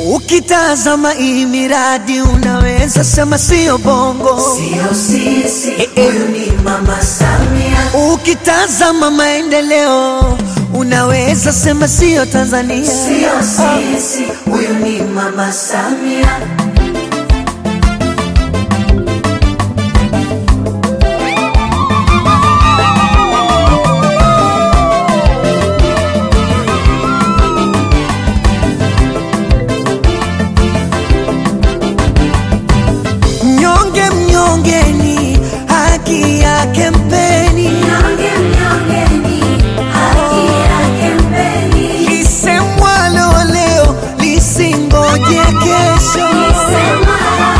Ukitazama hii miradi unaweza sema sio bongo, Sio sisi, Eh, eh. huyu ni Mama Samia. ukitazama maendeleo unaweza sema sio Tanzania. Sio sisi, huyu ni Mama Samia. Mnyonge mnyongeni, haki yake mpeni, Mnyonge, mnyongeni, haki yake mpeni. lisemwalo leo lisingoje kesho. Sema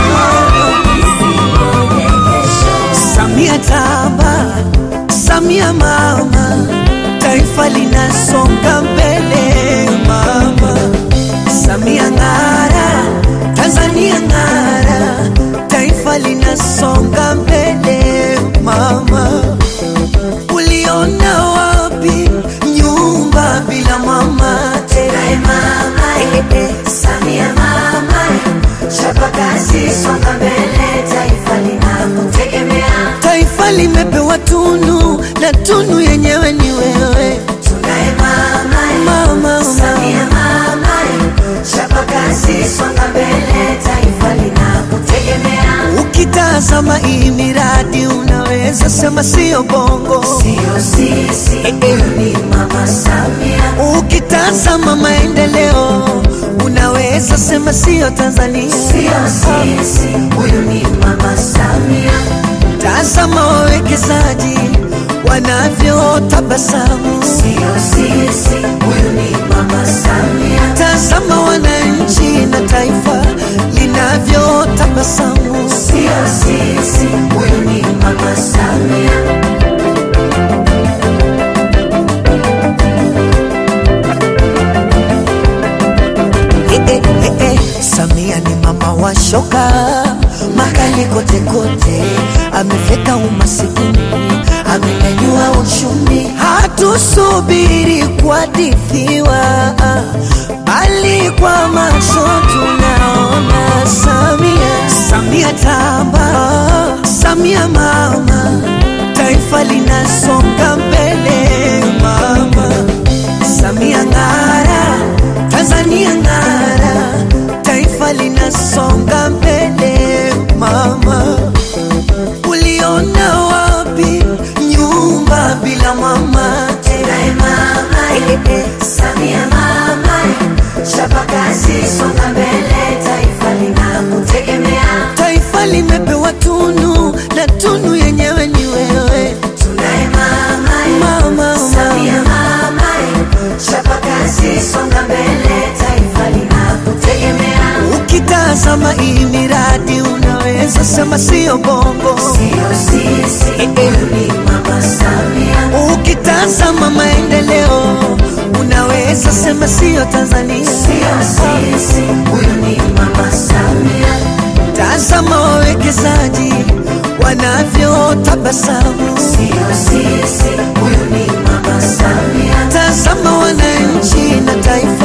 isingoje kesho. Samia tamba, Samia mama, taifa linasonga mbele mama. Samia ng'ara, Tanzania ng'ara, taifa linasonga mbele mama. Uliona wapi nyumba bila mama? Tunaye mama, Samia mama, chapa kazi, songa mbele, taifa linakutegemea. Taifa limepewa tunu na tunu yenyewe ni wewe Tunaye mama, mama. Samia mama, chapa kazi, songa mbele, taifa linakutegemea. Ukitazama hii miradi unaweza sema sio bongo. Sio sisi, huyu ni Mama Samia. Ukitazama maendeleo unaweza sema sio Tanzania. Sio sisi, huyu ni Mama Samia. Tazama wawekezaji wanavyotabasamu, Sio sisi, huyu ni Mama Samia. tazama wananchi na taifa linavyotabasamu. Sio sisi, huyu ni Mama Samia. Eh, eh, eh, eh, Samia ni mama wa shoka makali kote kote, amefeka umasikini, amenyanyua uchumi. Hatusubiri kuhadithiwa, bali kwa macho tunaona Samia. Samia tamba, Samia mama, taifa linasonga mbele mama. Samia ng'ara, Tanzania ng'ara, taifa linasonga mbele mama. Uliona wapi nyumba bila mama? Tunaye mama, Samia mama, chapa kazi, songa mbele, taifa linakutegemea. Taifa limepewa tunu na tunu yenyewe ni wewe Tunaye mama, mama. Samia mama, chapa kazi, songa mbele, taifa linakutegemea. Ukitazama hii miradi unaweza sema sio bongo. Sio sisi, huyu ni Mama Samia. Ukitazama maendeleo unaweza sema sio Tanzania. Sio sisi, huyu ni Mama Samia. Tazama wawekezaji wanavyotabasamu, Sio sisi, huyu ni Mama Samia. tazama wananchi na taifa